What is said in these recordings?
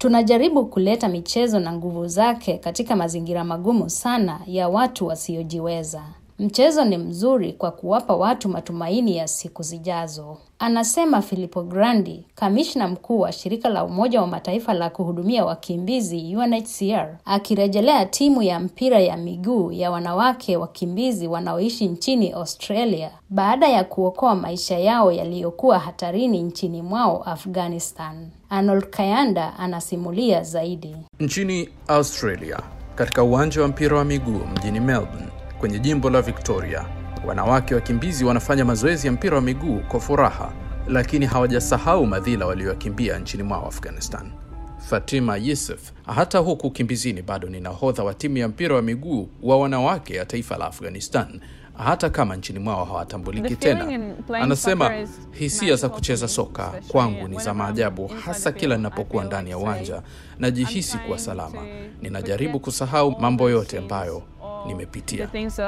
Tunajaribu kuleta michezo na nguvu zake katika mazingira magumu sana ya watu wasiojiweza. Mchezo ni mzuri kwa kuwapa watu matumaini ya siku zijazo, anasema Filippo Grandi, kamishna mkuu wa shirika la Umoja wa Mataifa la kuhudumia wakimbizi UNHCR, akirejelea timu ya mpira ya miguu ya wanawake wakimbizi wanaoishi nchini Australia baada ya kuokoa maisha yao yaliyokuwa hatarini nchini mwao Afghanistan. Arnold Kayanda anasimulia zaidi. Nchini Australia, katika uwanja wa mpira wa miguu mjini Melbourne kwenye jimbo la Victoria, wanawake wakimbizi wanafanya mazoezi ya mpira wa miguu kwa furaha, lakini hawajasahau madhila walioyakimbia nchini mwao Afghanistan. Fatima Yusuf, hata huku kimbizini, bado ni nahodha wa timu ya mpira wa miguu wa wanawake ya taifa la Afghanistan, hata kama nchini mwao hawatambuliki tena. Anasema hisia za kucheza soka kwangu ni za maajabu, hasa kila ninapokuwa ndani ya uwanja, najihisi kuwa salama. Ninajaribu kusahau mambo yote ambayo nimepitia.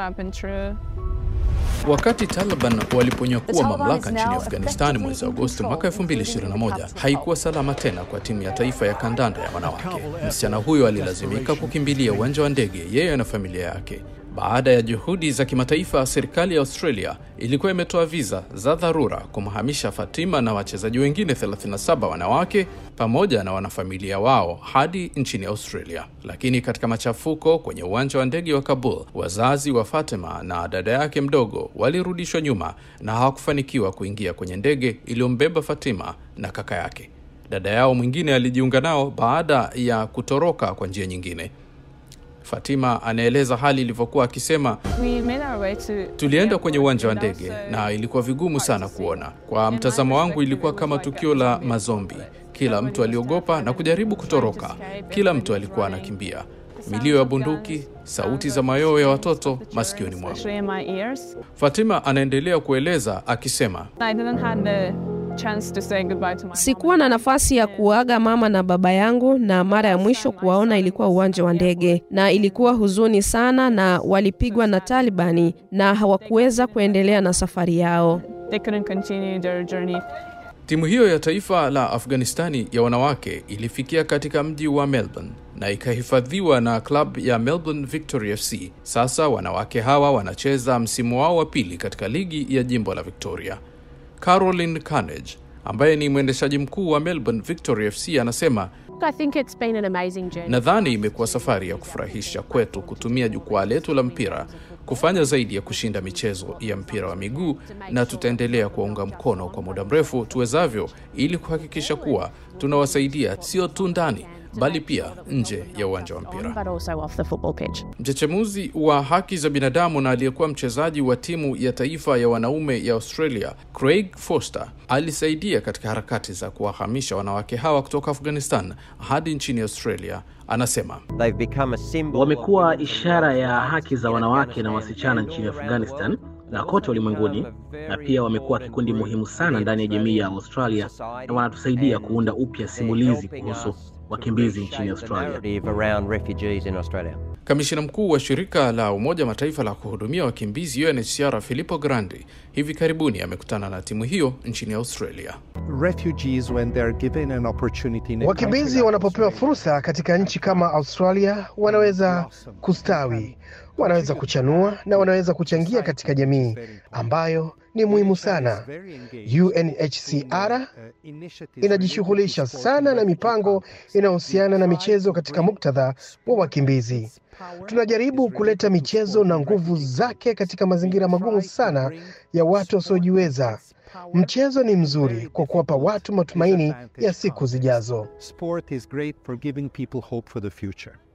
Wakati Taliban waliponyakua mamlaka nchini Afghanistan mwezi Agosti mwaka 2021, haikuwa salama tena kwa timu ya taifa ya kandanda ya wanawake. Msichana huyo alilazimika kukimbilia uwanja wa ndege, yeye na familia yake. Baada ya juhudi za kimataifa, serikali ya Australia ilikuwa imetoa viza za dharura kumhamisha Fatima na wachezaji wengine 37 wanawake pamoja na wanafamilia wao hadi nchini Australia. Lakini katika machafuko kwenye uwanja wa ndege wa Kabul, wazazi wa Fatima na dada yake mdogo walirudishwa nyuma na hawakufanikiwa kuingia kwenye ndege iliyombeba Fatima na kaka yake. Dada yao mwingine alijiunga nao baada ya kutoroka kwa njia nyingine. Fatima anaeleza hali ilivyokuwa akisema, tulienda kwenye uwanja wa ndege na ilikuwa vigumu sana kuona. Kwa mtazamo wangu, ilikuwa kama tukio la mazombi. Kila mtu aliogopa na kujaribu kutoroka, kila mtu alikuwa anakimbia, milio ya bunduki, sauti za mayowe ya watoto masikioni mwangu. Fatima anaendelea kueleza akisema, Sikuwa na nafasi ya kuaga mama na baba yangu, na mara ya mwisho kuwaona ilikuwa uwanja wa ndege, na ilikuwa huzuni sana, na walipigwa na Talibani na hawakuweza kuendelea na safari yao. Timu hiyo ya taifa la Afghanistani ya wanawake ilifikia katika mji wa Melbourne na ikahifadhiwa na klabu ya Melbourne Victory FC. Sasa wanawake hawa wanacheza msimu wao wa pili katika ligi ya jimbo la Victoria. Caroline Carnage ambaye ni mwendeshaji mkuu wa Melbourne Victory FC anasema, nadhani imekuwa safari ya kufurahisha kwetu kutumia jukwaa letu la mpira kufanya zaidi ya kushinda michezo ya mpira wa miguu, na tutaendelea kuwaunga mkono kwa muda mrefu tuwezavyo, ili kuhakikisha kuwa tunawasaidia sio tu ndani bali pia nje ya uwanja wa mpira. Mchechemuzi wa haki za binadamu na aliyekuwa mchezaji wa timu ya taifa ya wanaume ya Australia, Craig Foster, alisaidia katika harakati za kuwahamisha wanawake hawa kutoka Afghanistan hadi nchini Australia. Anasema wamekuwa ishara ya haki za wanawake na wasichana nchini Afghanistan na kote ulimwenguni, na pia wamekuwa kikundi muhimu sana ndani ya jamii ya Australia na wanatusaidia kuunda upya simulizi kuhusu wakimbizi nchini Australia. Kamishina mkuu wa shirika la Umoja wa Mataifa la kuhudumia wakimbizi UNHCR Filippo Grandi hivi karibuni amekutana na timu hiyo nchini Australia. Wakimbizi wanapopewa fursa katika nchi kama Australia wanaweza kustawi, wanaweza kuchanua na wanaweza kuchangia katika jamii ambayo ni muhimu sana. UNHCR inajishughulisha sana na mipango inayohusiana na michezo katika muktadha wa wakimbizi. Tunajaribu kuleta michezo na nguvu zake katika mazingira magumu sana ya watu wasiojiweza. Mchezo ni mzuri kwa kuwapa watu matumaini ya siku zijazo. Sport is great for giving people hope for the future.